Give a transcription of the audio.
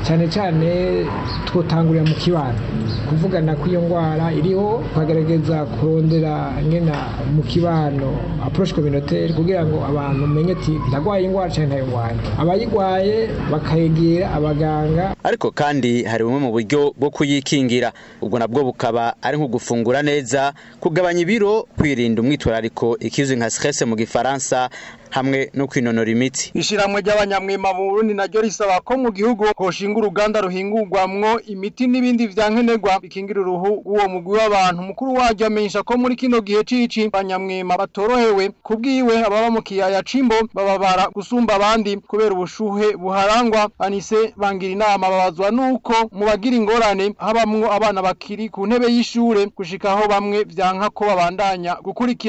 cyane cyane twotangurira mu kibano kuvugana kw'iyo ndwara iriho tukagerageza kurondera ngena mu kibano approche communautaire kugira ngo abantu umenye ati ndagwaye indwara cyane ntayo ndwaye abayigwaye bakayegera abaganga ariko kandi hari bumwe mu buryo bwo kuyikingira ubwo nabwo bukaba ari nko gufungura neza kugabanya ibiro kwirinda umwitwarariko ikizwi nka stress mu gifaransa hamwe no kwinonora imitsi ishiramwe ry'abanyamwema mu Burundi naryo risaba ko mu gihugu hoshinga uruganda ruhingurwamwo imiti n'ibindi vyankenerwa bikingira uruhu uwo mugwi w'abantu mukuru waryo amenyesha ko muri kino gihe cici abanyamwema batorohewe kubwiwe ababa mu kiyaya cimbo bababara gusumba abandi kubera ubushuhe buharangwa anise bangira inama babazwa nuko mu bagira ingorane habamwo abana bakiri ku ntebe y'ishure gushikaho bamwe vyanka ko babandanya gukurikira